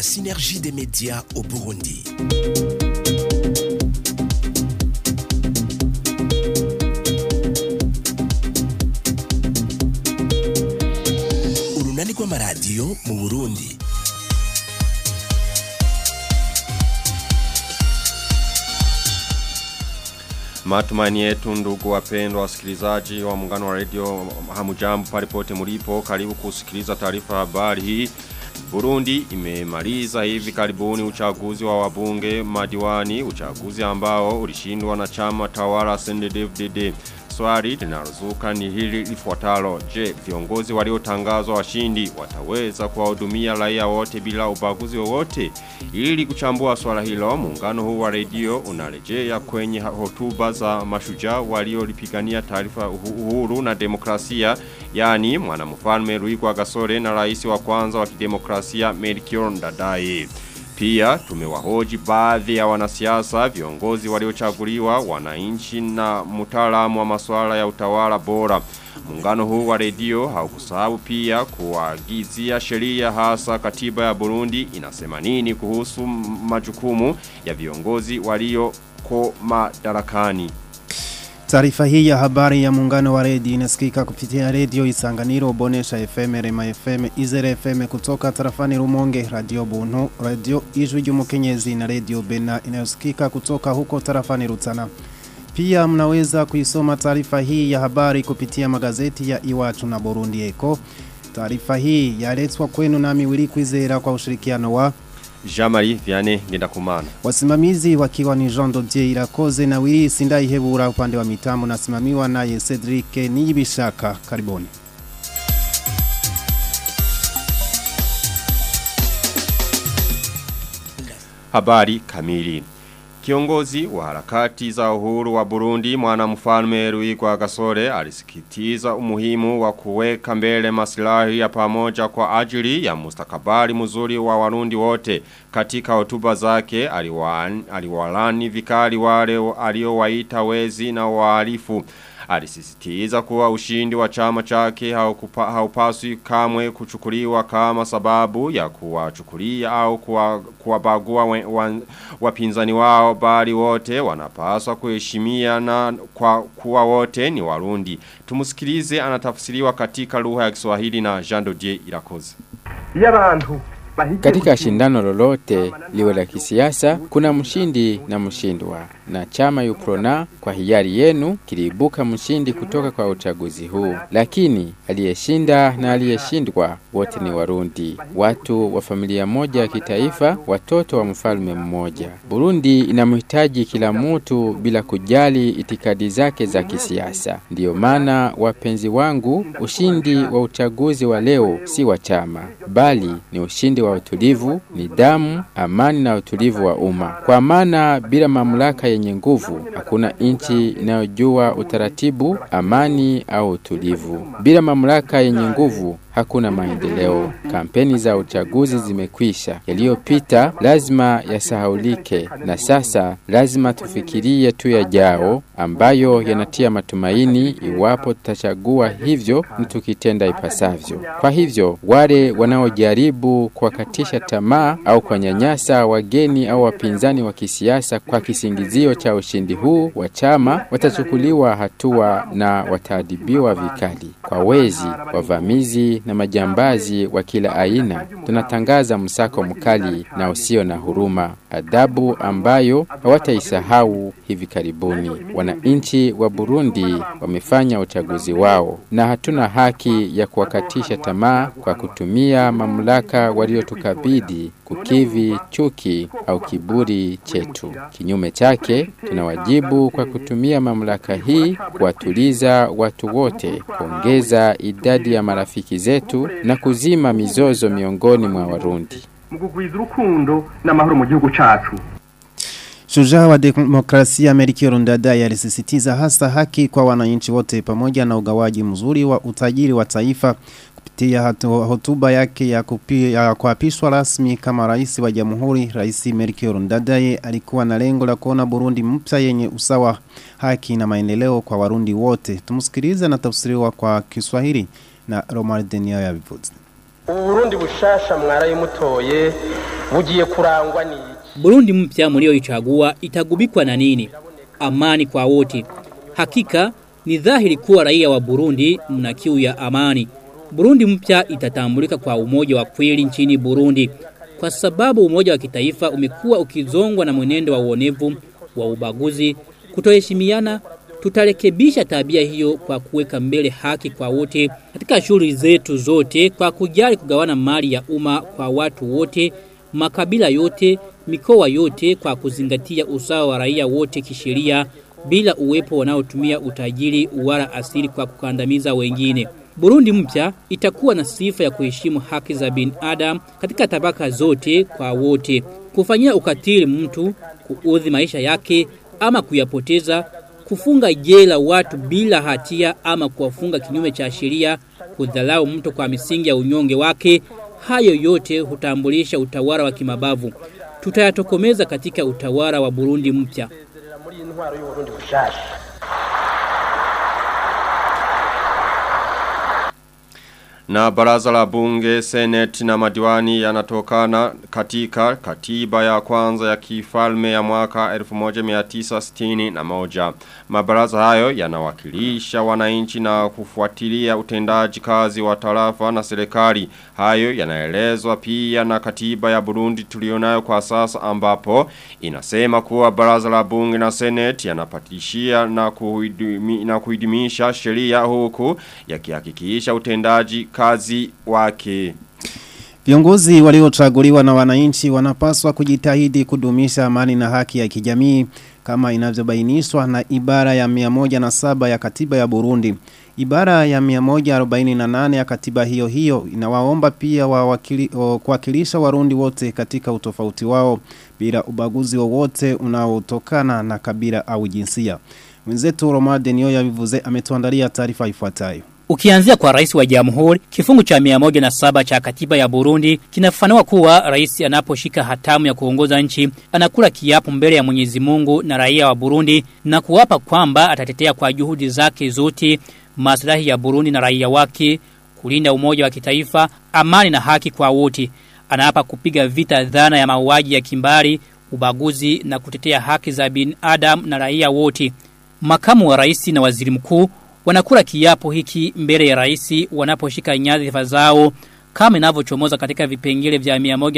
la synergie des médias au Burundi. Urunani rw'amaradiyo mu Burundi. Matumaini yetu ndugu wapendwa wasikilizaji wa muungano wa radio hamujambo palipote mulipo karibu kusikiliza taarifa habari hii Burundi imemaliza hivi karibuni uchaguzi wa wabunge madiwani uchaguzi ambao ulishindwa na chama tawala CNDD-FDD Swali linalozuka ni hili lifuatalo. Je, viongozi waliotangazwa washindi wataweza kuwahudumia raia wote bila ubaguzi wowote? Ili kuchambua swala hilo, muungano huu wa redio unarejea kwenye hotuba za mashujaa waliolipigania taarifa uhuru na demokrasia, yani mwanamfalme Ruigwa Gasore na rais wa kwanza wa kidemokrasia Melchior Ndadaye. Pia tumewahoji baadhi ya wanasiasa, viongozi waliochaguliwa, wananchi na mtaalamu wa masuala ya utawala bora. Muungano huu wa redio haukusahau pia kuagizia sheria hasa katiba ya Burundi inasema nini kuhusu majukumu ya viongozi walioko madarakani. Taarifa hii ya habari ya muungano wa redio inasikika kupitia redio Isanganiro, Bonesha FM, Rema FM, Izere FM kutoka tarafani Rumonge, Radio Buntu, Radio Ijwi ry'Umukenyezi na Radio Bena inayosikika kutoka huko tarafani Rutana. Pia mnaweza kuisoma taarifa hii ya habari kupitia magazeti ya Iwachu na Burundi Eko. Taarifa hii yaletwa kwenu nami Wili Kwizera kwa ushirikiano wa Jamari Viane ngenda kumana. Wasimamizi wakiwa ni Jean Dodier Irakoze na Wili Sindai Hebura upande wa mitambo na simamiwa naye Cedric Niyibishaka. Karibuni. Habari kamili. Kiongozi wa harakati za uhuru wa Burundi mwanamfalme Ruigwa Gasore alisikitiza umuhimu wa kuweka mbele maslahi ya pamoja kwa ajili ya mustakabali mzuri wa Warundi wote. Katika hotuba zake aliwalani, aliwalani vikali wale aliowaita wezi na wahalifu. Alisisitiza kuwa ushindi wa chama chake haukupa, haupaswi kamwe kuchukuliwa kama sababu ya kuwachukulia au kuwabagua wapinzani wao bali wote wanapaswa kuheshimia na kwa kuwa wote ni warundi. Tumusikilize anatafsiriwa katika lugha ya Kiswahili na Jean Dodier Irakoze. Yabantu katika shindano lolote liwe la kisiasa kuna mshindi na mshindwa, na chama Uprona kwa hiari yenu kiliibuka mshindi kutoka kwa uchaguzi huu, lakini aliyeshinda na aliyeshindwa wote ni Warundi, watu wa familia moja ya kitaifa, watoto wa mfalme mmoja. Burundi inamhitaji kila mtu bila kujali itikadi zake za kisiasa. Ndiyo maana wapenzi wangu, ushindi wa uchaguzi wa leo si wa chama, bali ni ushindi wa utulivu, nidhamu, amani na utulivu wa umma. Kwa maana bila mamlaka yenye nguvu hakuna nchi inayojua utaratibu, amani au utulivu. Bila mamlaka yenye nguvu hakuna maendeleo. Kampeni za uchaguzi zimekwisha, yaliyopita lazima yasahaulike, na sasa lazima tufikirie tu yajao ambayo yanatia matumaini iwapo tutachagua hivyo na tukitenda ipasavyo. Kwa hivyo wale wanaojaribu kuwakatisha tamaa au kuwanyanyasa wageni au wapinzani wa kisiasa kwa kisingizio cha ushindi huu wa chama watachukuliwa hatua na wataadhibiwa vikali. Kwa wezi, wavamizi na majambazi wa kila aina, tunatangaza msako mkali na usio na huruma, adhabu ambayo hawataisahau hivi karibuni. Wananchi wa Burundi wamefanya uchaguzi wao na hatuna haki ya kuwakatisha tamaa kwa kutumia mamlaka waliotukabidhi kukivi chuki au kiburi chetu. Kinyume chake, tuna wajibu kwa kutumia mamlaka hii kuwatuliza watu wote, kuongeza idadi ya marafiki zetu na kuzima mizozo miongoni mwa Warundi. mugugwiza urukundo n'amahoro mu gihugu cacu Shujaa wa demokrasia Melchior Ndadaye alisisitiza hasa haki kwa wananchi wote pamoja na ugawaji mzuri wa utajiri wa taifa kupitia hotuba yake ya, kupi, ya kuapishwa rasmi kama rais wa jamhuri rais Melchior Ndadaye alikuwa na lengo la kuona Burundi mpya yenye usawa haki na maendeleo kwa warundi wote tumsikilize na tafsiriwa kwa Kiswahili na Romar Denia ya Vivuzi ubu burundi bushasha mwarayimutoye bugiye kurangwa n'iki Burundi mpya mlioichagua itagubikwa na nini? Amani kwa wote. Hakika ni dhahiri kuwa raia wa Burundi mna kiu ya amani. Burundi mpya itatambulika kwa umoja wa kweli nchini Burundi. Kwa sababu umoja wa kitaifa umekuwa ukizongwa na mwenendo wa uonevu, wa ubaguzi, kutoheshimiana, tutarekebisha tabia hiyo kwa kuweka mbele haki kwa wote katika shughuli zetu zote kwa kujali kugawana mali ya umma kwa watu wote, makabila yote, mikoa yote kwa kuzingatia usawa wa raia wote kisheria bila uwepo wanaotumia utajiri wala asili kwa kukandamiza wengine. Burundi mpya itakuwa na sifa ya kuheshimu haki za binadamu katika tabaka zote kwa wote. Kufanyia ukatili mtu, kuudhi maisha yake ama kuyapoteza, kufunga jela watu bila hatia ama kuwafunga kinyume cha sheria, kudhalau mtu kwa misingi ya unyonge wake, hayo yote hutambulisha utawala wa kimabavu. Tutayatokomeza katika utawala wa Burundi mpya. Sezerera muri iyi ntwaro y'uburundi bushasha Na baraza la bunge, seneti na madiwani yanatokana katika katiba ya kwanza ya kifalme ya mwaka 1960 na moja. Mabaraza hayo yanawakilisha wananchi na kufuatilia utendaji kazi wa tarafa na serikali. Hayo yanaelezwa pia na katiba ya Burundi tulionayo kwa sasa ambapo inasema kuwa baraza la bunge na seneti yanapatishia na, kuidimi, na kuidimisha sheria huku yakihakikisha utendaji kazi wake. Viongozi waliochaguliwa na wananchi wanapaswa kujitahidi kudumisha amani na haki ya kijamii kama inavyobainishwa na ibara ya 107 ya katiba ya Burundi. Ibara ya 148 ya katiba hiyo hiyo inawaomba pia wawakili, o, kuwakilisha warundi wote katika utofauti wao bila ubaguzi wowote unaotokana na kabila au jinsia. Mwenzetu Romade niyo yavivuze ametuandalia taarifa ifuatayo. Ukianzia kwa rais wa jamhuri, kifungu cha 107 cha katiba ya Burundi kinafafanua kuwa rais anaposhika hatamu ya kuongoza nchi anakula kiapo mbele ya Mwenyezi Mungu na raia wa Burundi na kuwapa kwamba atatetea kwa juhudi zake zote maslahi ya Burundi na raia wake, kulinda umoja wa kitaifa, amani na haki kwa wote. Anaapa kupiga vita dhana ya mauaji ya kimbari, ubaguzi na kutetea haki za binadamu na raia wote. Makamu wa rais na waziri mkuu wanakula kiapo hiki mbele ya rais wanaposhika nyadhifa zao kama inavyochomoza katika vipengele vya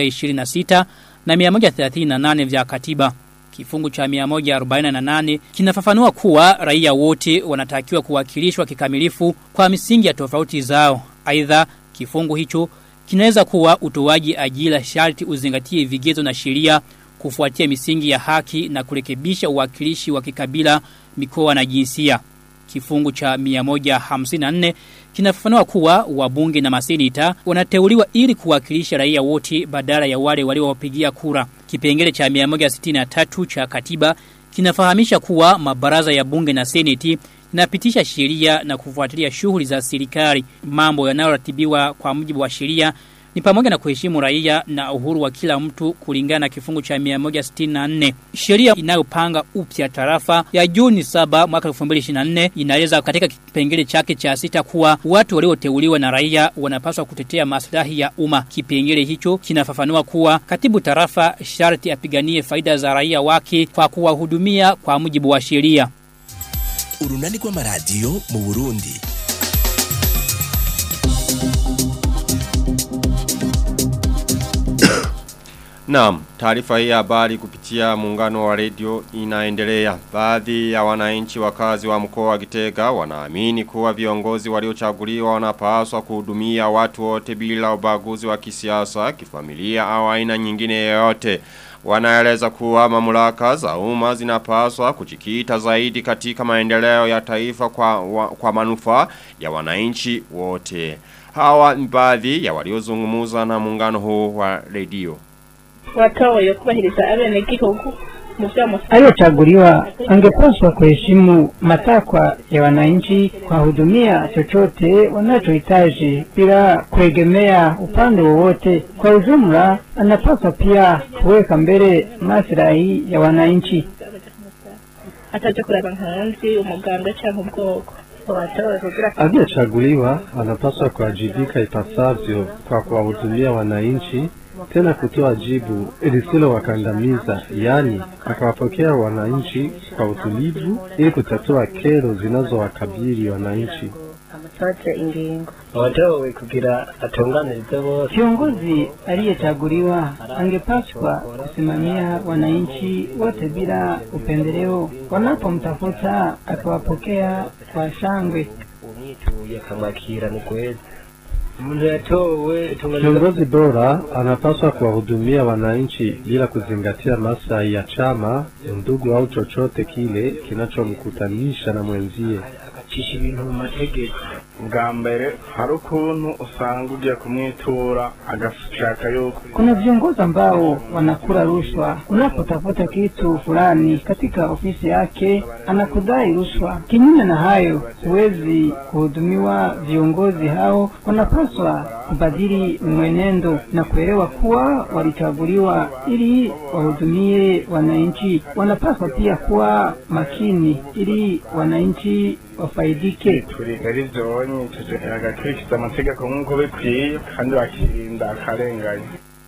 126 na 138 vya katiba. Kifungu cha 148 kinafafanua kuwa raia wote wanatakiwa kuwakilishwa kikamilifu kwa misingi ya tofauti zao. Aidha, kifungu hicho kinaweza kuwa utoaji ajira sharti uzingatie vigezo na sheria kufuatia misingi ya haki na kurekebisha uwakilishi wa kikabila, mikoa na jinsia. Kifungu cha 154 kinafafanua kuwa wabunge na masenita wanateuliwa ili kuwakilisha raia wote badala ya wale waliowapigia kura. Kipengele cha 163 cha katiba kinafahamisha kuwa mabaraza ya bunge na seneti inapitisha sheria na kufuatilia shughuli za serikali. Mambo yanayoratibiwa kwa mujibu wa sheria ni pamoja na kuheshimu raia na uhuru wa kila mtu kulingana na kifungu cha 164. Sheria inayopanga upya tarafa ya Juni 7 mwaka 2024 inaeleza katika kipengele chake cha sita kuwa watu walioteuliwa na raia wanapaswa kutetea maslahi ya umma. Kipengele hicho kinafafanua kuwa katibu tarafa sharti apiganie faida za raia wake kwa kuwahudumia kwa mujibu wa sheria. urunani rw'amaradiyo mu burundi Naam, taarifa hii ya habari kupitia muungano wa redio inaendelea. Baadhi ya wananchi wakazi wa mkoa wa Gitega wanaamini kuwa viongozi waliochaguliwa wanapaswa kuhudumia watu wote bila ubaguzi wa kisiasa, kifamilia au aina nyingine yoyote. Wanaeleza kuwa mamlaka za umma zinapaswa kujikita zaidi katika maendeleo ya taifa kwa, wa, kwa manufaa ya wananchi wote. Hawa ni baadhi ya waliozungumuza na muungano huu wa redio. watoye kubahiriza abenegihugu mu vy'amafaranga aliyochaguliwa angepaswa kuheshimu matakwa ya wananchi kuwahudumia chochote wanachohitaji bila kuegemea upande wowote. Kwa ujumla, anapaswa pia kuweka mbele maslahi ya wananchi. ataje kuraba nkanzi umuganga canke ubwoko watowe kugira Aliyechaguliwa anapaswa kuwajibika ipasavyo kwa kuwahudumia wananchi, tena kutoa jibu lisilowakandamiza, yaani akawapokea wananchi kwa utulivu ili kutatua kero zinazowakabili wananchi. amutoze ingingo watowe kugira atunganirize bose Kiongozi aliyechaguliwa angepaswa kusimamia wananchi wote bila upendeleo. Wanapomtafuta akiwapokea kwa shangwe. umwituye akamwakira ni kweza umuntu yatowe itunganiriza Kiongozi bora anapaswa kuwahudumia wananchi bila kuzingatia maslahi ya chama, ndugu au chochote kile kinachomkutanisha na mwenzie. agacisha ibintu mu mategeko bwa mbere hari ukuntu usanga ugiye kumwitura agashaka yuko Kuna viongozi ambao wanakula rushwa. Unapotafuta kitu fulani katika ofisi yake, anakudai rushwa. Kinyume na hayo, huwezi kuhudumiwa. Viongozi hao wanapaswa kubadili mwenendo na kuelewa kuwa walichaguliwa ili wahudumie wananchi. Wanapaswa pia kuwa makini ili wananchi wafaidike. turiga ari byonye agakurikiza amategeko nk'uko bikwiye kandi bakirinda akarengane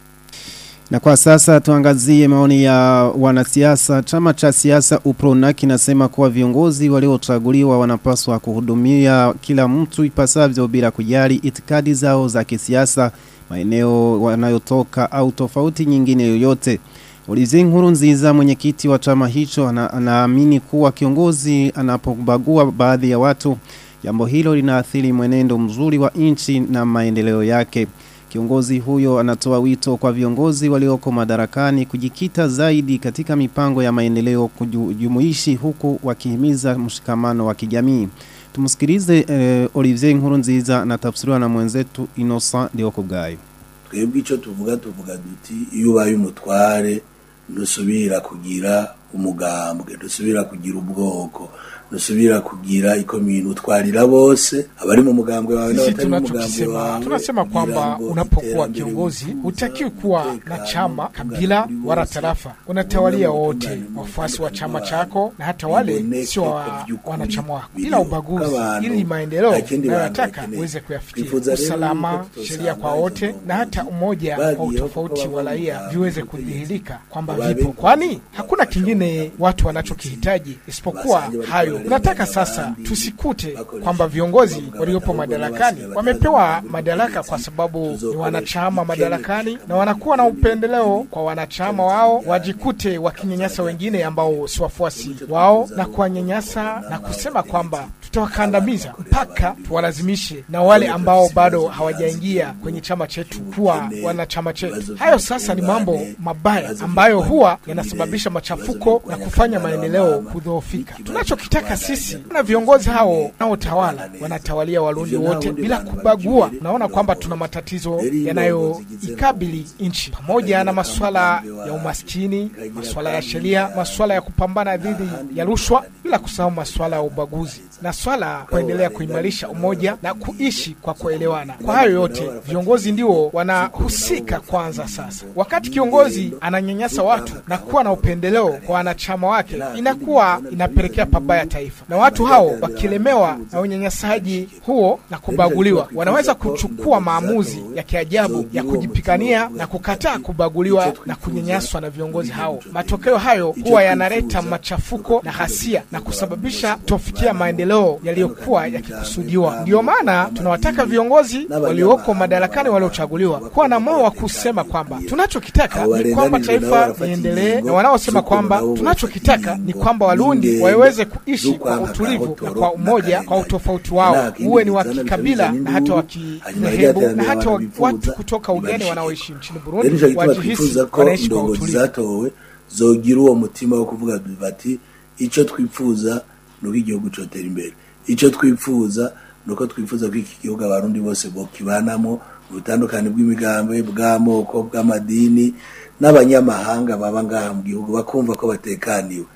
Na kwa sasa tuangazie maoni ya wanasiasa. Chama cha siasa UPRONA kinasema kuwa viongozi waliochaguliwa wanapaswa kuhudumia kila mtu ipasavyo bila kujali itikadi zao za kisiasa, maeneo wanayotoka au tofauti nyingine yoyote. Olivier Nkurunziza mwenyekiti wa chama hicho ana- anaamini kuwa kiongozi anapobagua baadhi ya watu jambo hilo linaathiri mwenendo mzuri wa nchi na maendeleo yake. Kiongozi huyo anatoa wito kwa viongozi walioko madarakani kujikita zaidi katika mipango ya maendeleo kujumuishi huku wakihimiza mshikamano wa kijamii. Tumsikilize eh, Olivier Nkurunziza anatafsiriwa na mwenzetu Innocent Diokubwayo. twebwe icyo tuvuga tuvuga duti iyo ubaye umutware ntusubira kugira umugambwe ntusubira kugira ubwoko ntusubira kugira ikomini utwarira bose abari mu mugambwe wawe Sisi n'abatari mu mugambwe tunachokisema wawe tunasema kwamba kugira ngo unapokuwa iterambere kiongozi hutakiwi kuwa na chama, kabila wala tarafa. Unatawalia wote wafuasi wa chama chako na hata wale sio wa, wanachama wako bila ubaguzi, ili maendeleo unayotaka uweze kuyafikia. Usalama, sheria kwa wote na hata umoja wa utofauti wa raia viweze kudhihirika kwamba vipo, kwani hakuna kingine watu wanachokihitaji isipokuwa hayo. Tunataka sasa tusikute kwamba viongozi waliopo madarakani wamepewa madaraka kwa sababu ni wanachama madarakani na wanakuwa na upendeleo kwa wanachama wao, wajikute wakinyanyasa wengine ambao si wafuasi wao na kuwanyanyasa na kusema kwamba tutawakandamiza mpaka tuwalazimishe na wale ambao bado hawajaingia kwenye chama chetu kuwa wanachama chetu. Hayo sasa ni mambo mabaya ambayo huwa yanasababisha machafuko na kufanya maendeleo kudhoofika. Tunachokitaka sisi na viongozi hao wanaotawala wanatawalia Warundi wote bila kubagua. Naona kwamba tuna matatizo yanayoikabili nchi pamoja na masuala ya umaskini, masuala ya sheria, masuala ya kupambana dhidi ya rushwa, bila kusahau masuala ya ubaguzi na swala ya kuendelea kuimarisha umoja na kuishi kwa kuelewana. Kwa hayo yote viongozi ndio wanahusika kwanza. Sasa wakati kiongozi ananyanyasa watu na kuwa na upendeleo kwa wanachama wake, inakuwa inapelekea pabaya taifa, na watu hao wakilemewa na unyanyasaji huo na kubaguliwa, wanaweza kuchukua maamuzi ya kiajabu ya kujipigania na kukataa kubaguliwa na kunyanyaswa na viongozi hao. Matokeo hayo huwa yanaleta machafuko na hasia na kusababisha tofikia maendeleo yaliyokuwa yakikusudiwa. Ndiyo maana tunawataka viongozi walioko madarakani waliochaguliwa kuwa na moyo wa kusema kwamba tunachokitaka ni kwamba taifa liendelee, na wanaosema kwamba tunachokitaka ni kwamba Warundi waweze kuishi kwa utulivu na kwa umoja, kwa utofauti wao, uwe ni wa kikabila na hata wa kimehebu na hata wa- watu kutoka ugeni wanaoishi nchini rero nicyo Burundi gituma wajihisi twifuza ko wanaishi kwa indongozi utulivu. zatowe zogira uwo mutima wo kuvuga bati icyo twifuza ni uko igihugu cyotera imbere icyo twifuza ni uko twifuza ko iki gihugu abarundi bose bokibanamo mu butandukane bw'imigambi bw'amoko bw'amadini n'abanyamahanga baba ngaha mu gihugu bakumva ko batekaniwe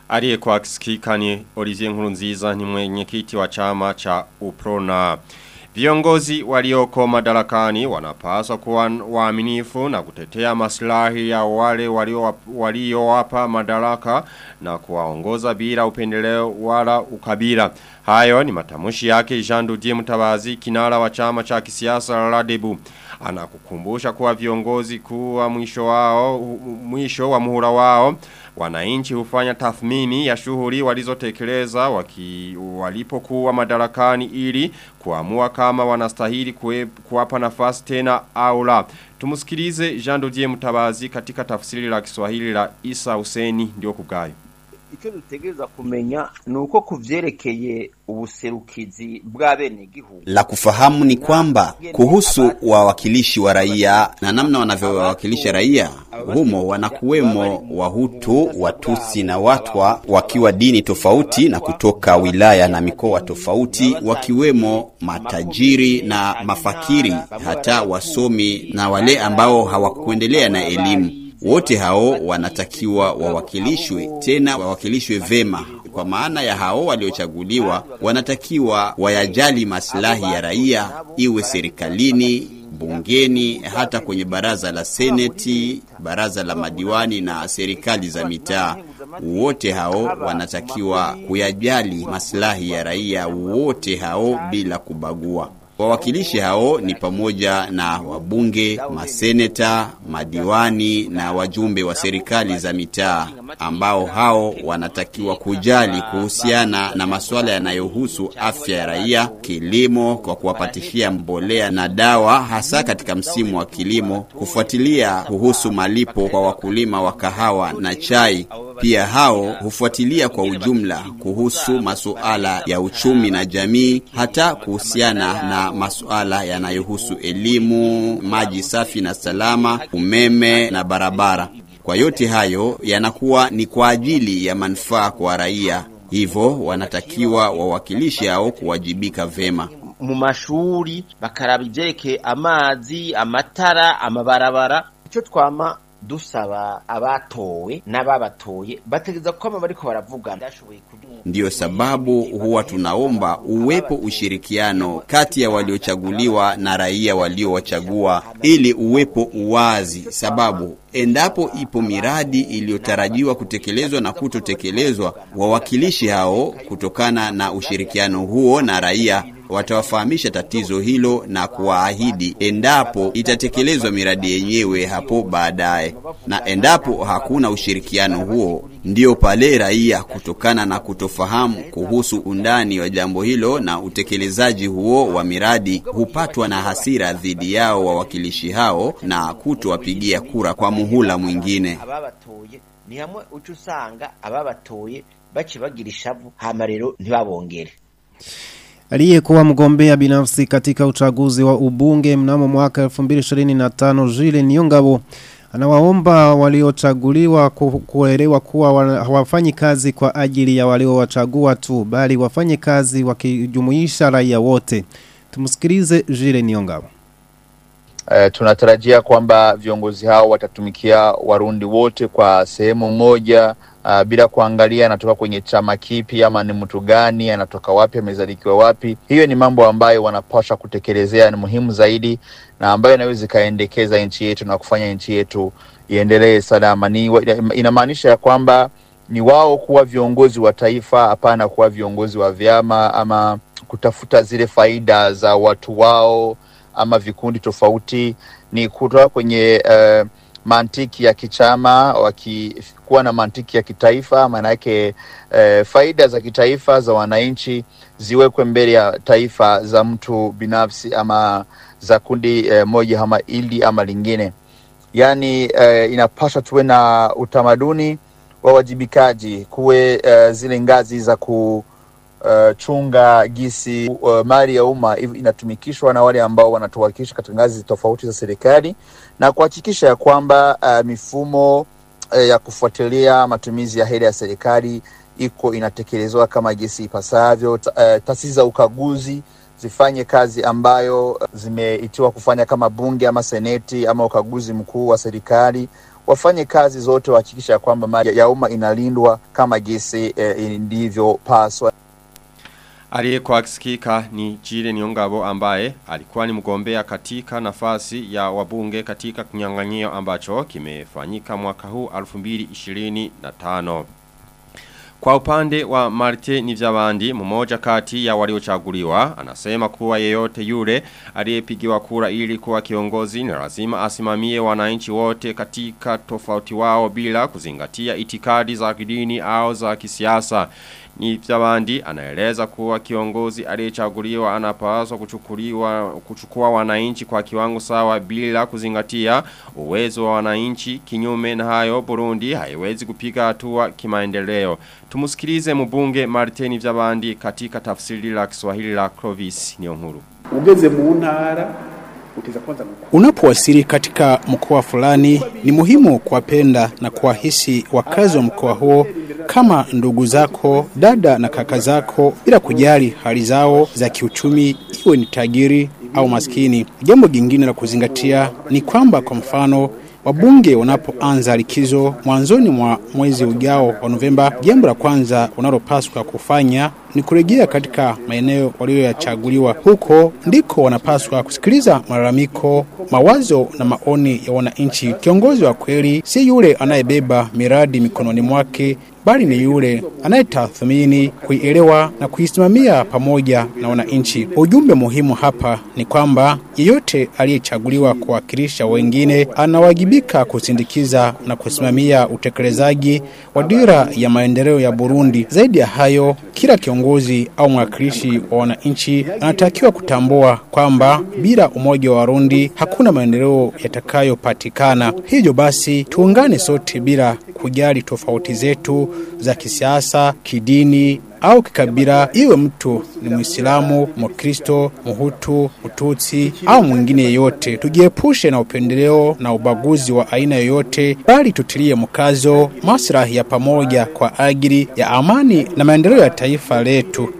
Aliyekuwa akisikika ni Olivier Nkurunziza ni mwenyekiti wa chama cha Uprona. Viongozi walioko madarakani wanapaswa kuwa waaminifu na kutetea maslahi ya wale waliowapa madaraka na kuwaongoza bila upendeleo wala ukabila. Hayo ni matamushi yake Jean Didier Mutabazi kinara wa chama cha kisiasa Radebu. Anakukumbusha kuwa viongozi kuwa mwisho wao mwisho wa muhula wao wananchi hufanya tathmini ya shughuli walizotekeleza waki walipokuwa madarakani ili kuamua kama wanastahili kuwapa nafasi tena au la. Tumusikilize Jean Didier Mutabazi katika tafsiri la Kiswahili la Isa Huseni ndio kugayo icyo dutegereza kumenya ni uko kuvyerekeye ubuserukizi bwa bene gihugu. La kufahamu ni kwamba kuhusu wawakilishi wa raia na namna wanavyowakilisha raia, humo wanakuwemo Wahutu, Watusi na Watwa wakiwa dini tofauti na kutoka wilaya na mikoa tofauti, wakiwemo matajiri na mafakiri, hata wasomi na wale ambao hawakuendelea na elimu wote hao wanatakiwa wawakilishwe, tena wawakilishwe vema. Kwa maana ya hao waliochaguliwa wanatakiwa wayajali maslahi ya raia, iwe serikalini, bungeni, hata kwenye baraza la seneti, baraza la madiwani na serikali za mitaa. Wote hao wanatakiwa kuyajali maslahi ya raia, wote hao bila kubagua. Wawakilishi hao ni pamoja na wabunge, maseneta, madiwani na wajumbe wa serikali za mitaa ambao hao wanatakiwa kujali kuhusiana na masuala yanayohusu afya ya raia, kilimo kwa kuwapatishia mbolea na dawa hasa katika msimu wa kilimo, kufuatilia kuhusu malipo kwa wakulima wa kahawa na chai. Pia hao hufuatilia kwa ujumla kuhusu masuala ya uchumi na jamii, hata kuhusiana na masuala yanayohusu elimu, maji safi na salama, umeme na barabara. Kwa yote hayo yanakuwa ni kwa ajili ya manufaa kwa raia, hivyo wanatakiwa wawakilishi hao kuwajibika vema mu mashuri bakaraba ivyerekeye amazi amatara amabarabara ico twama dusaba abatowe n'ababatoye bategeza kwama bariko baravugana Ndiyo sababu huwa tunaomba uwepo ushirikiano kati ya waliochaguliwa na raia waliowachagua ili uwepo uwazi, sababu endapo ipo miradi iliyotarajiwa kutekelezwa na kutotekelezwa, wawakilishi hao kutokana na ushirikiano huo na raia watawafahamisha tatizo hilo na kuwaahidi endapo itatekelezwa miradi yenyewe hapo baadaye. Na endapo hakuna ushirikiano huo, ndiyo pale raia kutokana na kutofahamu kuhusu undani wa jambo hilo na utekelezaji huo wa miradi hupatwa na hasira dhidi yao wawakilishi hao na kutowapigia kura kwa muhula mwingine. ababatoye ni hamwe uca usanga ababatoye baci bagira ishavu hama rero ntibabongere Aliyekuwa mgombea binafsi katika uchaguzi wa ubunge mnamo mwaka 2025 Jile Niongabo anawaomba waliochaguliwa ku- kuelewa kuwa wana- hawafanyi kazi kwa ajili ya waliowachagua tu bali wafanye kazi wakijumuisha raia wote. Tumsikilize Jile Niongabo. Eh, tunatarajia kwamba viongozi hao watatumikia Warundi wote kwa sehemu moja uh, bila kuangalia anatoka kwenye chama kipi ama ni mtu gani, anatoka wapi, amezalikiwa wapi. Hiyo ni mambo ambayo wanapaswa kutekelezea, ni muhimu zaidi na ambayo inaweza ikaendekeza nchi yetu na kufanya nchi yetu iendelee salama. Ni inamaanisha ya kwamba ni wao kuwa viongozi wa taifa, hapana kuwa viongozi wa vyama ama kutafuta zile faida za watu wao ama vikundi tofauti ni kutoka kwenye uh, mantiki ya kichama wakikuwa na mantiki ya kitaifa maana yake uh, faida za kitaifa za wananchi ziwekwe mbele ya taifa za mtu binafsi ama za kundi uh, moja ama ili ama lingine yaani uh, inapaswa tuwe na utamaduni wa wajibikaji kuwe uh, zile ngazi za ku uh, chunga gisi uh, mali ya umma hiv- inatumikishwa na wale ambao wanatuwakilisha katika ngazi tofauti za serikali na kuhakikisha ya kwamba uh, mifumo uh, ya kufuatilia matumizi ya hela ya serikali iko inatekelezwa kama jinsi ipasavyo. Ta- uh, taasisi za ukaguzi zifanye kazi ambayo uh, zimeitiwa kufanya kama bunge ama seneti ama ukaguzi mkuu wa serikali wafanye kazi zote wahakikisha ya kwamba mali ya umma inalindwa kama jinsi eh, ilivyopaswa. Aliyekuwa akisikika ni Jire Niongabo ambaye alikuwa ni mgombea katika nafasi ya wabunge katika kinyang'anyiro ambacho kimefanyika mwaka huu 2025. Kwa upande wa Marte Nivyabandi, mmoja kati ya waliochaguliwa, anasema kuwa yeyote yule aliyepigiwa kura ili kuwa kiongozi ni lazima asimamie wananchi wote katika tofauti wao bila kuzingatia itikadi za kidini au za kisiasa. Nivyabandi anaeleza kuwa kiongozi aliyechaguliwa anapaswa kuchukuliwa kuchukua wananchi kwa kiwango sawa bila kuzingatia uwezo wa wananchi kinyume na hayo Burundi haiwezi kupiga hatua kimaendeleo. Tumusikilize mbunge Martin Vyabandi katika tafsiri la Kiswahili la Clovis Niyonkuru. Ugeze mu ntara uteza kwanza Unapowasili katika mkoa fulani, ni muhimu kuwapenda na kuwahisi wakazi wa mkoa huo kama ndugu zako, dada na kaka zako, bila kujali hali zao za kiuchumi, iwe ni tajiri au maskini. Jambo jingine la kuzingatia ni kwamba, kwa mfano, wabunge wanapoanza likizo mwanzoni mwa mwezi ujao wa Novemba, jambo la kwanza unalopaswa kufanya ni kurejea katika maeneo walioyachaguliwa. Huko ndiko wanapaswa kusikiliza malalamiko, mawazo na maoni ya wananchi. Kiongozi wa kweli si yule anayebeba miradi mikononi mwake, bali ni yule anayetathmini, kuielewa na kuisimamia pamoja na wananchi. Ujumbe muhimu hapa ni kwamba yeyote aliyechaguliwa kuwakilisha wengine anawajibika kusindikiza na kusimamia utekelezaji wa dira ya maendeleo ya Burundi. Zaidi ya hayo, kila kiongozi au mwakilishi wa wananchi anatakiwa kutambua kwamba bila umoja wa Warundi hakuna maendeleo yatakayopatikana. Hivyo basi, tuungane sote bila kujali tofauti zetu za kisiasa, kidini au kikabila, iwe mtu ni Muislamu, Mkristo, Mhutu, Mtutsi au mwingine yeyote. Tujiepushe na upendeleo na ubaguzi wa aina yoyote, bali tutilie mkazo maslahi ya pamoja kwa ajili ya amani na maendeleo ya taifa letu.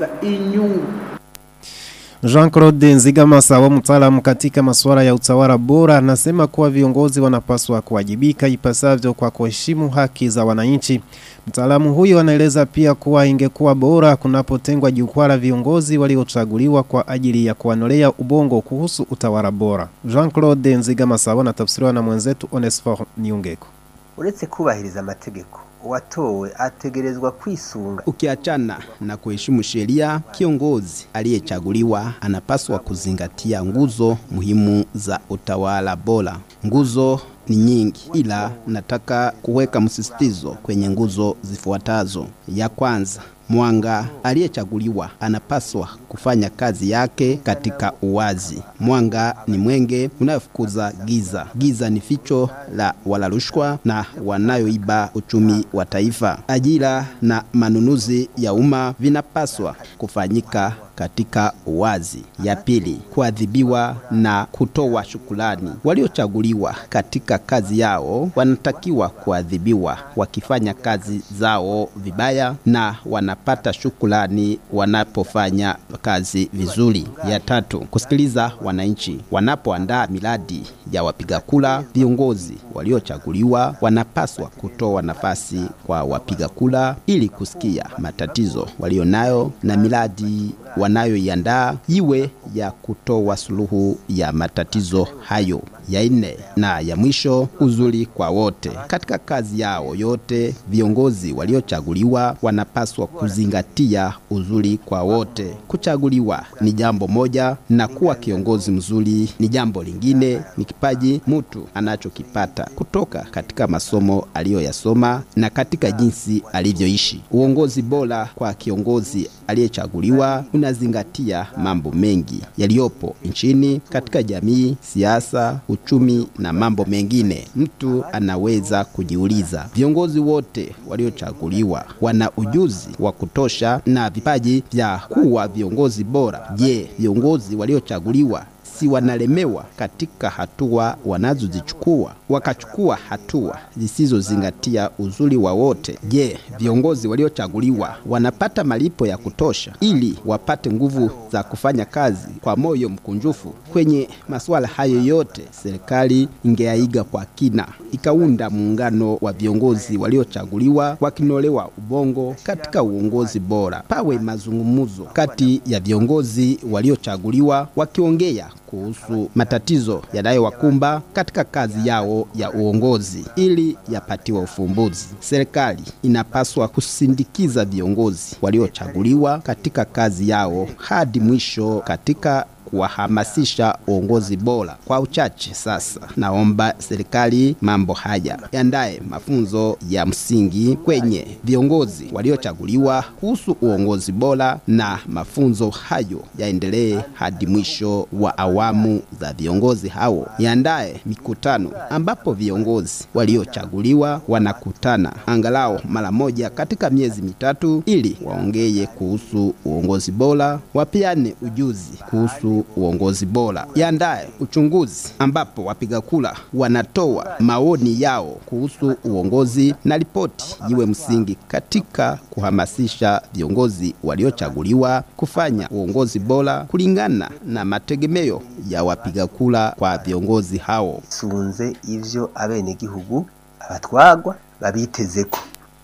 Jean-Claude Nzigamasabo mtaalamu katika masuala ya utawala bora anasema kuwa viongozi wanapaswa kuwajibika ipasavyo kwa kuheshimu haki za wananchi. Mtaalamu huyo anaeleza pia kuwa ingekuwa bora kunapotengwa jukwaa la viongozi waliochaguliwa kwa ajili ya kuanolea ubongo kuhusu utawala bora. Jean-Claude Nzigamasabo anatafsiriwa na mwenzetu Onesphore Niungeko. uretse kubahiriza amategeko uwatowe ategerezwa kwisunga. Ukiachana na kuheshimu sheria, kiongozi aliyechaguliwa anapaswa kuzingatia nguzo muhimu za utawala bora. Nguzo ni nyingi, ila nataka kuweka msisitizo kwenye nguzo zifuatazo. Ya kwanza, Mwanga aliyechaguliwa anapaswa kufanya kazi yake katika uwazi. Mwanga ni mwenge unayofukuza giza. Giza ni ficho la wala rushwa na wanayoiba uchumi wa taifa. Ajira na manunuzi ya umma vinapaswa kufanyika katika uwazi. Ya pili, kuadhibiwa na kutoa shukulani. Waliochaguliwa katika kazi yao wanatakiwa kuadhibiwa wakifanya kazi zao vibaya na wanapata shukulani wanapofanya kazi vizuri. Ya tatu, kusikiliza wananchi. Wanapoandaa miradi ya wapiga kura, viongozi waliochaguliwa wanapaswa kutoa nafasi kwa wapiga kura ili kusikia matatizo walionayo na miradi wanayoiandaa iwe ya kutoa suluhu ya matatizo hayo. Ya nne na ya mwisho, uzuri kwa wote. Katika kazi yao yote, viongozi waliochaguliwa wanapaswa kuzingatia uzuri kwa wote. Kuchaguliwa ni jambo moja na kuwa kiongozi mzuri ni jambo lingine. Ni kipaji mtu anachokipata kutoka katika masomo aliyoyasoma na katika jinsi alivyoishi. Uongozi bora kwa kiongozi aliyechaguliwa unazingatia mambo mengi yaliyopo nchini, katika jamii, siasa, uchumi na mambo mengine. Mtu anaweza kujiuliza, viongozi wote waliochaguliwa wana ujuzi wa kutosha na vipaji vya kuwa viongozi bora? Je, viongozi waliochaguliwa si wanalemewa katika hatua wanazozichukua, wakachukua hatua zisizozingatia uzuri wa wote. Je, viongozi waliochaguliwa wanapata malipo ya kutosha ili wapate nguvu za kufanya kazi kwa moyo mkunjufu? Kwenye masuala hayo yote, serikali ingeaiga kwa kina, ikaunda muungano wa viongozi waliochaguliwa wakinolewa ubongo katika uongozi bora. Pawe mazungumzo kati ya viongozi waliochaguliwa wakiongea kuhusu matatizo yanayowakumba katika kazi yao ya uongozi ili yapatiwe ufumbuzi. Serikali inapaswa kusindikiza viongozi waliochaguliwa katika kazi yao hadi mwisho katika kuwahamasisha uongozi bora. Kwa uchache sasa, naomba serikali mambo haya yandaye mafunzo ya msingi kwenye viongozi waliochaguliwa kuhusu uongozi bora, na mafunzo hayo yaendelee hadi mwisho wa awamu za viongozi hao. Yandaye mikutano ambapo viongozi waliochaguliwa wanakutana angalau mara moja katika miezi mitatu, ili waongee kuhusu uongozi bora, wapiane ujuzi kuhusu uongozi bora. Yandaye uchunguzi ambapo wapiga kura wanatoa maoni yao kuhusu uongozi na ripoti iwe msingi katika kuhamasisha viongozi waliochaguliwa kufanya uongozi bora kulingana na mategemeo ya wapiga kura kwa viongozi hao. sunze ivyo abenegihugu abatwagwa babitezeko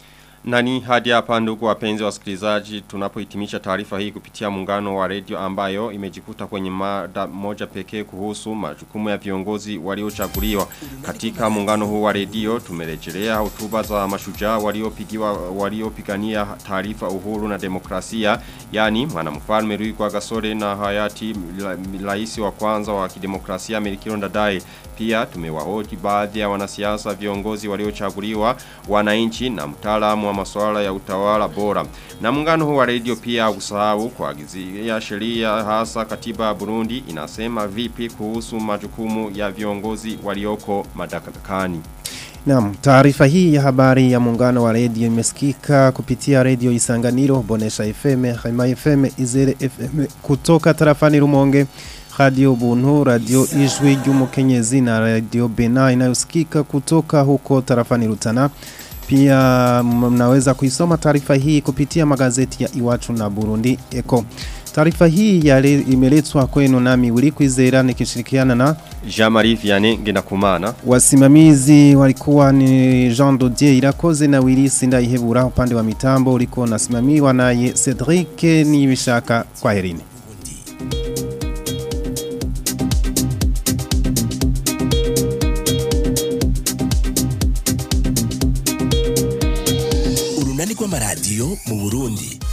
Nani hadi hapa ndugu wapenzi wasikilizaji tunapohitimisha taarifa hii kupitia muungano wa redio ambayo imejikuta kwenye mada moja pekee kuhusu majukumu ya viongozi waliochaguliwa. Katika muungano huu wa redio tumerejelea hotuba za mashujaa waliopigiwa waliopigania taarifa uhuru na demokrasia yani mwanamfalme Rwigwa Gasore na hayati rais wa kwanza wa kidemokrasia Melchior Ndadaye. Pia tumewahoji baadhi ya wanasiasa viongozi waliochaguliwa wananchi na mtaalamu wa masuala ya utawala bora. Na muungano huu wa redio pia usahau kuagizia sheria hasa katiba ya Burundi inasema vipi kuhusu majukumu ya viongozi walioko madarakani. Naam, taarifa hii ya habari ya muungano wa redio imesikika kupitia redio Isanganiro, Bonesha FM, Haima FM, Izere FM kutoka tarafani Rumonge, Radio Buntu, Radio Ijwi ry'Umukenyezi na Radio Bena inayosikika kutoka huko tarafani Rutana. Pia mnaweza kuisoma taarifa hii kupitia magazeti ya Iwachu na Burundi Eko. Taarifa hii yale imeletwa kwenu nami Wilikwizera nikishirikiana na Jean-Marie Vianney Ngendakumana. Wasimamizi walikuwa ni Jean Dodier Irakoze na Willis Ndaihebura upande wa mitambo ulikuwa unasimamiwa naye Cedric Nibishaka kwa herini. Urunani kwa maradio mu Burundi.